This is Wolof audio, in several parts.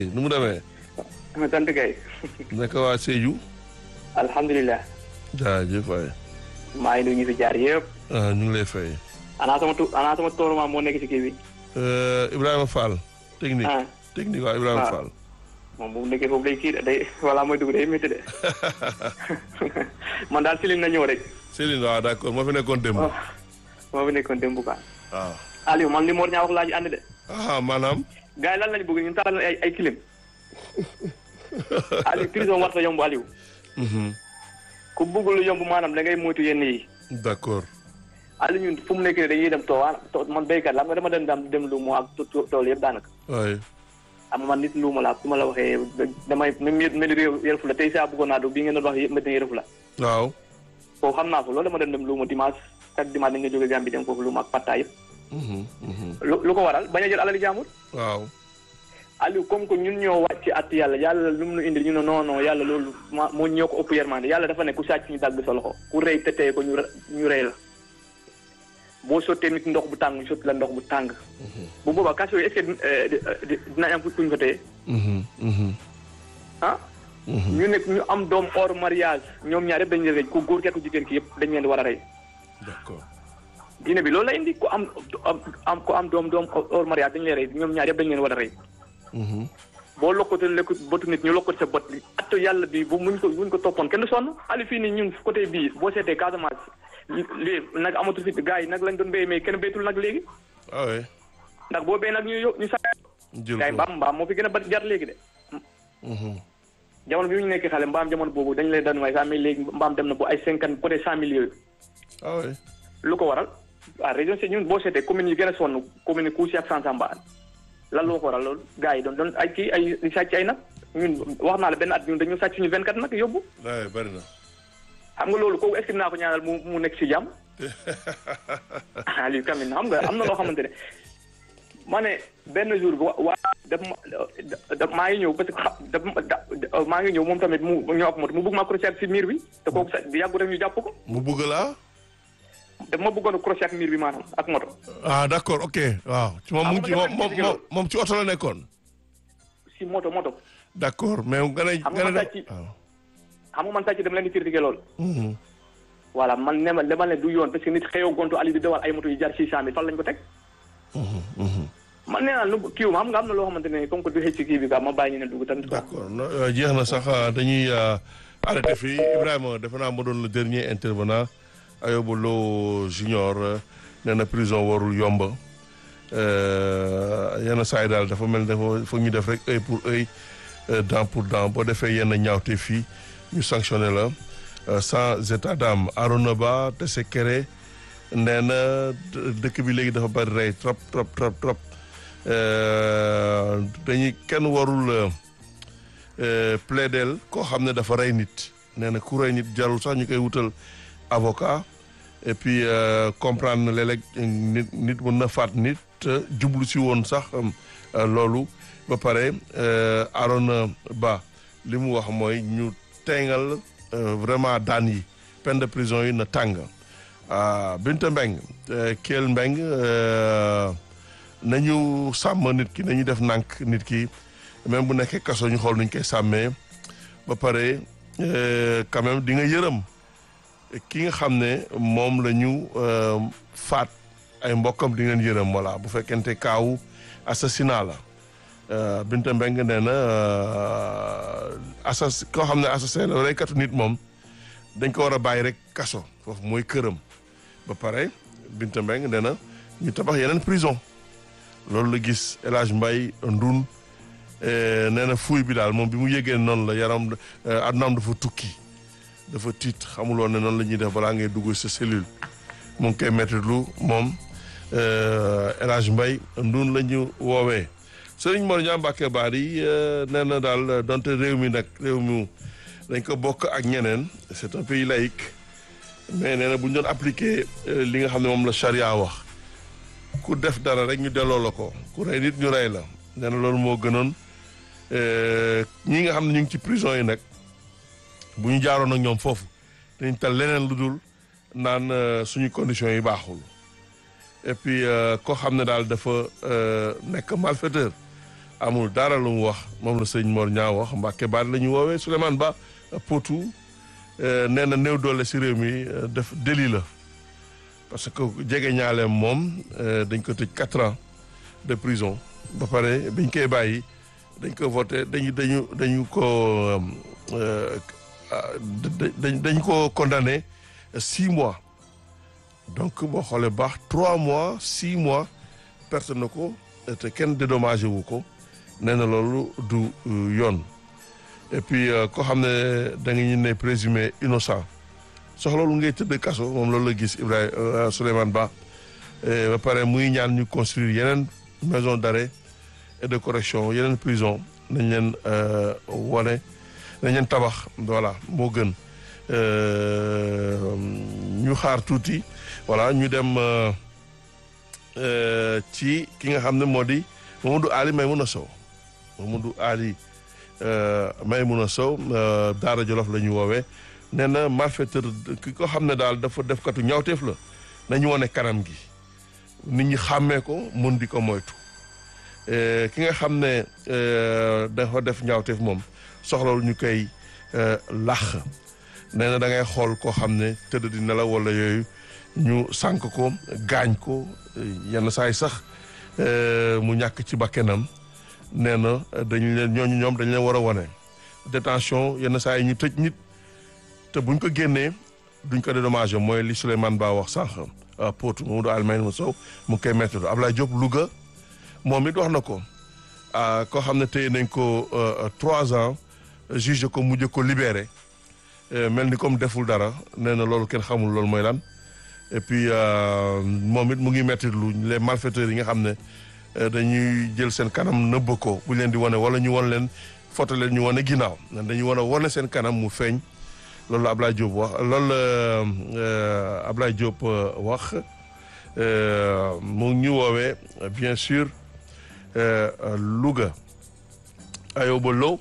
nu mu demee. ma sant kay. naka waa Sédhiou. alhamdulilah. jaajëf waay. maa ngi nuyu ñu fi jaar yëpp. ah ñu ngi lay fay. ana sama tu ana sama tooruma moo nekk ci kii bi. Ibrahima Fall. technique ah technique waaw Ibrahima waaw. Fall. moom bu mu nekkee foofu day kii de day voilà mooy dugg day métti de. man daal Céline na ñëw rek. Céline waaw d'accord moo fi nekkoon démb. oh moo fi nekkoon démb quoi. waaw. Aliou man li Mor ñaa wax laa ji ànd de. ah maanaam. gars yi lan lañu bëgg ñu taal ay ay kilim. Aliou prison war sa yomb Aliou. Mhm. ku bëgg lu yomb maanaam da ngay moytu yenn yi. d'accord. Aliou ñun fu mu nekk nii dañuy dem toowaan to man béykat la xam nga dama dem dam dem luumu ak to- to- tool yëpp daanaka. waay. am man nit luuma laa su ma la waxee damay même yë mel yëre fu la tey saa bëggoon naa do bi ngeen doon wax yëpp métti yëre fu la waaw. foofu xam naa ko loolu dama dem dem luuma dimanche chaque dimanche da nga jóge Gambie dem foofu luuma ak patta yëpp Mhm, mhm. lu lu ko waral bañ a jël alali jaamur waaw. Aliou comme que ñun ñoo wàcc at yàlla yàlla lu mu nu indil ñu ne non non yàlla loolu ma moo ñoo ko ëpp yermande yàlla dafa ne ku sàcc ñu dagg sa loxo ku rëy te tey ko ñu re- ñu rëy la boo sottee nit ndox bu tàng ñu sotti la ndox bu tàng bu boobaa kaso yi est-ce que euh, di- di- dinañ am kuñ fa téye Mhm, mhm, ah mhm. ñu nekk ñu am doom hors mariage ñoom ñaar yëpp dañu leen rey ku góor ki ak ku jigéen ki yëpp dañ leen di war a rey d'accord. diine bi loolu la indi ku am am am ku am doom doom hors mariage dañu leen rey ñoom ñaar yëpp dañu leen war a rey Mhm. boo lokkate lekk bëtu nit ñu lokkati sa bët li atto yàlla bi bu muñ ko muñ ko toppoon kenn du sonn ali fii nii ñun côté bii boo seetee Casamance li lii nag amatul fi gars yi nag lañ doon béy mais kenn béytul nag léegi ah oui. ndax boo béy nag ñu yo ñu sa jël gars yi ko. mbaam mbaam moo fi gën a bari jar léegi de Mhm. jamono bi ñu nekk xale mbaam jamono boobu dañ lay daan waaye sax mais léegi mbaam dem na bu ay cinquante côté cent mille yooyu ah oui. lu ko waral ah région si ñun boo seetee commune yi gën a sonn commune yi Kousi ak Sansamba lan loo ko waral loolu gars yi doon doon ay kii ay di sàcc ay nag ñun wax naa la benn at ñun dañu sàcc suñu 24 nag yóbbu waay bari na. xam nga loolu kooku est-ce que naa ko ñaanal mu mu nekk si jàmm ah lii quand même xam nga am na loo xamante ne ma ne benn jour bi wa waa daf ma da maa ngi ñëw parce que xa daf ma da maa ngi ñëw moom tamit mu ñëw ak moto mu bëgg ma crochet si miir bi te kooku sax yàggu rek ñu jàpp ko mu bëgg laa. daf ma bëggoon a crochet ak miir bi maanaam ak moto ah d'accord ok waaw. ci moom mu ngi ci Ah, moom ma moom demoon moom moom ci oto la nekkoon. si moto moto d'accord mais nga ne Xam nga nga ne sàcc- waaw. xam nga man sàcc dama leen di critiquer loolu Mhm. voilà man ne ma dama leen du yoon parce que nit xëyoo gontu ali di dawal ay moto yu jar six cent mille fan lañ ko teg Mhm, mhm. man nee naa lu kii wu ma xam nga am na loo xamante ne comme que du xëcc ci kii bi quoi ma bàyyi ñu ne dugg tamit quoi d'accord no- euh, jeex na sax euh, dañuy euh, arrêté fii Ibrahima defe naa ma doon le dernier intervenant Ayoba Lo junior euh, nee na prison warul yomb euh, yenn saa yi daal dafa mel ne dafa foog ñu def rek œil pour œil euh, dent pour dent boo defee yenn ñaawte fii ñu sanctionné la euh, sans état d'âme Arona Ba Tese Kere nee na dë- dëkk bi léegi dafa bari rey trop trop trop trop Euh, dañuy kenn warul euh, euh, plaidel koo xam ne dafa rey nit nee na ku rey nit jarul sax ñu koy wutal avocat et puis euh, comprendre na léeg-léeg nit nit mën na faat nit te jublu si woon sax euh, loolu ba pare euh, Arona Ba li mu wax mooy ñu tengal euh, vraiment daan yi peine de prison yi na tàng ah Binta Mbeng euh, Kell Mbeng euh, nañu sàmm nit ki nañu def nànk nit ki même bu nekkee kaso ñu xool nuñ koy sàmmee ba pare euh, quand même di nga yërëm ki nga xam ne moom la ñu euh, faat ay mbokkam di ngeen yërëm voilà bu fekkente kaawu assassinat la euh, Binta Mbeng nee na euh, assas koo xam ne assassin la reykatu nit moom dañ ko war a bàyyi rek kaso foofu mooy këram ba pare Binta Mbeng nee na ñu tabax yeneen prison loolu la gis El Hadj Mbaye Ndun nee na fuuy bi daal moom bi mu yëgee noonu la yaram addunaam dafa tukki dafa tiit xamuloon ne noonu la ñuy def balaa ngay dugg sa cellule mu ngi koy mettre lu moom El Hadj Mbaye Ndun la ñu woowee Sëriñ Mor Ñaa Mbàkke Baari nee na daal donte réew mi nag réew mi dañ ko bokk ak ñeneen c'est un pays laïque mais nee na bu ñu doon appliquer li nga xam ne moom la charia wax ku def dara rek ñu delloo la ko ku rey nit ñu rey la nee na loolu moo gënoon ñi nga xam ne ñu ngi ci prison yi nag bu ñu jaaroon ak ñoom foofu dañ tal leneen lu dul naan suñu conditions yi baaxul et puis koo xam ne daal dafa nekk malfaiteur amul dara lu mu wax moom la sëñ Mor ñaa wax Mbàkke baat la ñu woowee Souleymane Ba Potou nee na néew doole si réew mi def délit la parce que jege ñaaleem moom dañ ko tëj quatre ans de prison ba pare biñ koy bàyyi dañ ko voté dañu dañu dañu ko dañ ko condamné six mois donc boo xoolee baax trois mois six mois perte na ko te kenn dédommagé wu ko nee na loolu du yoon et puis koo xam ne da nga ñu ne présumé innocent soxla loolu ngay tëdd kaso moom loolu la gis Ibrahima Souleymane Ba ba pare muy ñaan ñu construire yeneen maison d'arrêt et de correction yeneen prison nañ leen wane nañ leen tabax voilà moo gën ñu xaar tuuti voilà ñu dem ci ki nga xam ne moo di Mamadou Ali Maymouna Sow Mamadou Ali Maymouna Sow Daara Jolof la ñu woowee nee na malfaiteur ki ko xam ne daal dafa def katu ñaawteef la nañu wane kanam gi nit ñi xàmmee ko mun di ko moytu ki nga xam ne dafa def ñaawteef moom soxlawul ñu koy làq nee na da ngay xool koo xam ne tëdd di nelaw wala yooyu ñu sànk ko gaañ ko yenn saay sax mu ñàkk ci bakkenam nee na dañu leen ñooñu ñoom dañu leen war a wane détention yenn saa yi ñu tëj nit te buñ ko génnee duñ ko dédommagé mooy li Souleymane Ba wax sànq Potou Mamadou Almayne Sow mu ngi koy métti Ablaye Diop Louga moom it wax na ko koo xam ne téye nañ ko trois ans juge ko mujj ko libéré mel ni comme deful dara nee na loolu kenn xamul loolu mooy lan et puis moom it mu ngi métti lu les malfaiteurs yi nga xam ne dañuy jël seen kanam nëbb ko bu leen di wane wala ñu wan leen foto leen ñu wane ginnaaw dañuy wan a wane seen kanam mu feeñ loolu la Ablaye Diop wax loolu la Ablaye Diop wax mu ngi ñu woowee bien sûr Louga Ayoba Lo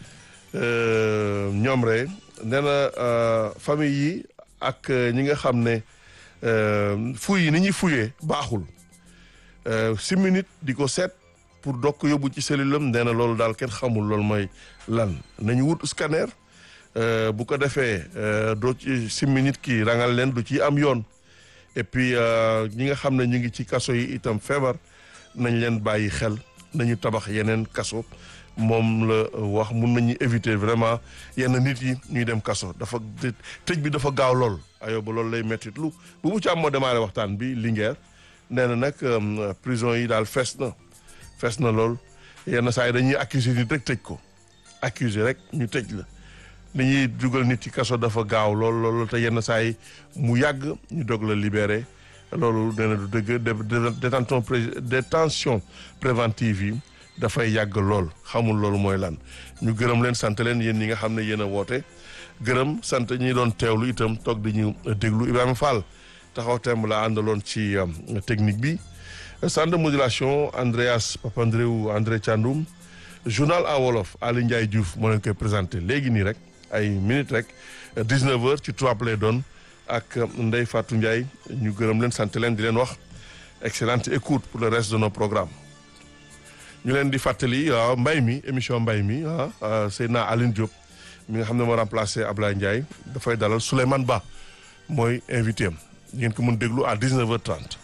ñoom rek nee na famille yi ak ñi nga xam ne fuy yi ni ñuy fuyee baaxul six minutes di ko seet pour doog ko yóbbu ci cellule am nee na loolu daal kenn xamul loolu mooy lan nañu wut scanner bu ko defee doo ci six minutes kii rangal leen du ci am yoon et puis ñi nga xam ne ñu ngi ci kaso yi itam feebar nañ leen bàyyi xel nañu tabax yeneen kaso moom la wax mun nañu éviter vraiment yenn nit yi ñuy dem kaso dafa tëj bi dafa gaaw lool ayo ba loolu lay mettit lu bu bu ci am moo démarré waxtaan bi Linguère nee na nag prison yi daal fees na fees na lool yenn saa yi dañuy accuser nit rek tëj ko accuser rek ñu tëj la li ñuy dugal nit ci kaso dafa gaaw lool loolu te yenn saa yi mu yàgg ñu dog la libéré loolu nee na du dëgg détention détention préventive yi dafay yàgg lool xamul loolu mooy lan ñu gërëm leen sant leen yéen ñi nga xam ne yéen a woote gërëm sant ñi doon teewlu itam toog di ñu déglu Ibrahima Fall taxaw temb la àndaloon ci technique bi centre de modulation Andreas Papandreou André Thiandoum journal en wolof Ali Ndiaye Diouf moo leen koy présenté léegi nii rek ay minutes rek 19h ci trois lay doon ak Ndeye Fatou Ndiaye ñu gërëm leen sant leen di leen wax excellente écoute pour le reste de nos programmes ñu leen di fàttali waaw mbay mi émission mbay mi ah Seydina Aline Diop mi nga xam ne moo remplacé Ablaye Ndiaye dafay dalal Souleymane Ba mooy invité am ngeen ko mën déglu à 19h30.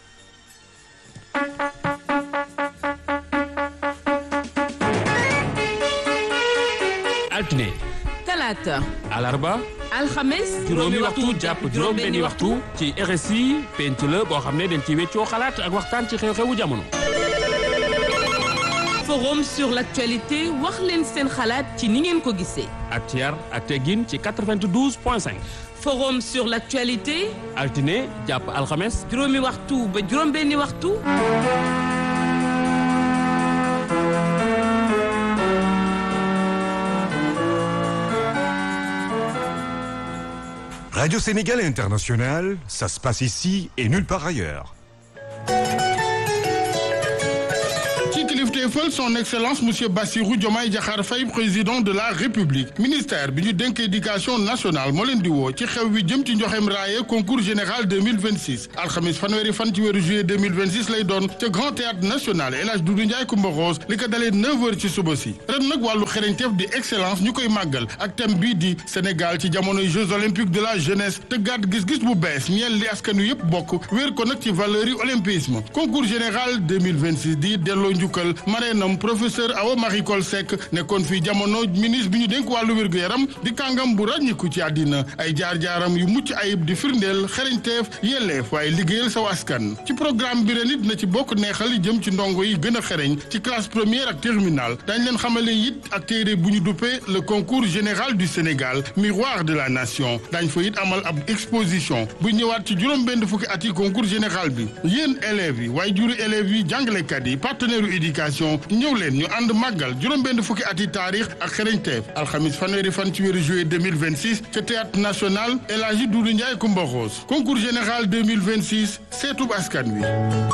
altine. talaata. alarba. alxames. juróomi waxtu jàpp juróom benni waxtu. ci RSI penc la boo xam ne dañ ci weccoo xalaat ak waxtaan ci xew-xewu jamono. forum sur l'actualité wax leen seen xalaat ci ni ngeen ko gisee. ak ci yar ak teggin ci 92 point 5. forum sur l'actualité. altine jàpp alxames. juróomi waxtu ba juróom benni waxtu. Radio Sénégal International, ça se passe ici et nulle part ailleurs. ci kilifteef jaajëfal son excellence monsieur Bassirou Diomaye Diakhar Faye président de la république ministère bi ñu dénk éducation nationale moo leen di woo ci xew wi jëm ci njoxem raaye concours général 2026 alxamis fanweeri fan ci weeru juillet 2026 lay doon ca grand théâtre national El Hadj Doudou Ndiaye Coumba Rose li ko dalee 9h ci suba si ren nag wàllu xereñteef di excellence ñu koy màggal ak thème bii di Sénégal ci jamonoy jeux olympiques de la jeunesse tëggaat gis-gis bu bees ñeel li askan wi yëpp bokk wéer ko nag ci valeur yi olympisme concours général 2026 di delloo njukkal mareenam professeur Awa Marie Coll Seck nekkoon fii jamono ministre bi ñu dénk wàllu wér-gu-yaram di kàngam bu ràññiku ci àddina ay jaar-jaaram yu mucc ayib di firndeel xereñteef yelleef waaye liggéeyal saw askan ci programme bi ren it na ci bokk neexal jëm ci ndongo yi gën a xereñ ci classe première ak terminale dañ leen xamale it ak téere bu ñu duppee le concours général du Sénégal miroir de la nation dañ fa it amal ab exposition bu ñëwaat ci juróom-benn fukki at yi concours général bi yéen élèves yi waaye juri élèves yi jàngalekat yi partenaire u éducation ñëw leen ñu ànd màggal juróom-benn fukki at yi taarix ak xereñteef alxamis fanweeri fan ci weeru juillet 2026 ca théâtre national El Hadji Doudou Ndiaye Coumba Rose concours général 2026 seetub askan wi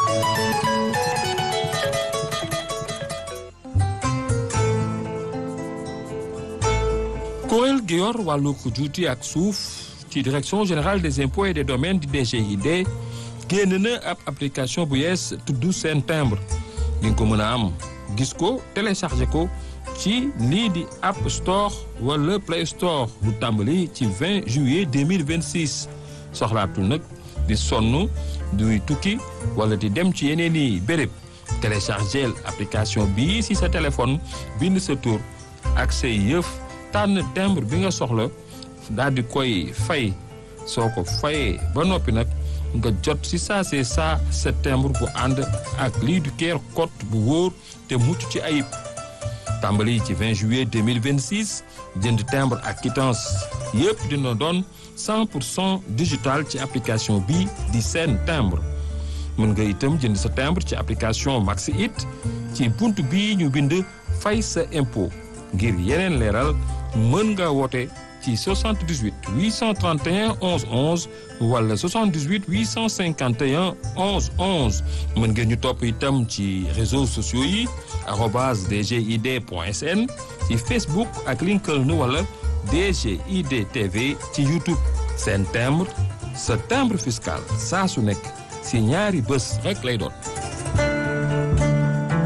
kuréel gi yor wàllu juuti ak suuf ci direction générale des impôts et des domaines di DGID génn na ab application bu yees tudd seen timbre di nga ko mën a am gis ko téléchargé ko ci lii di App Store wala Play Store bu tàmbali ci 20 juillet 2026 soxlaatul nag di sonn duy tukki wala di dem ci yeneen i béréb téléchargé application bii si sa téléphone bind sa tur ak say yëf tànn timbre bi nga soxla daal di koy fay soo ko fayee ba noppi nag nga jot si saa see saa sa timbre bu ànd ak lii du keer code bu wóor te mucc ci ayib tàmbali ci 20 juillet 2026 jënd timbre ak quittance yëpp dina doon 100 pour cent digital ci application bi di seen timbre mën nga itam jënd sa timbre ci application Maxi It ci bunt bii ñu bind fay sa impôt ngir yeneen leeral mën nga woote ci 78 831 11 11 wala 78 851 11 11 mën ngeen ñu topp itam ci réseaux sociaux yi arobase dgid point sn ci Facebook ak LinkedIn wala DGID TV ci YouTube seen timbre sa timbre fiscal saa su nekk si ñaari bés rek lay doon.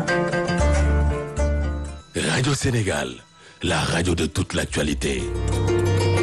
Radio Sénégal, la radio de toute l'actualité.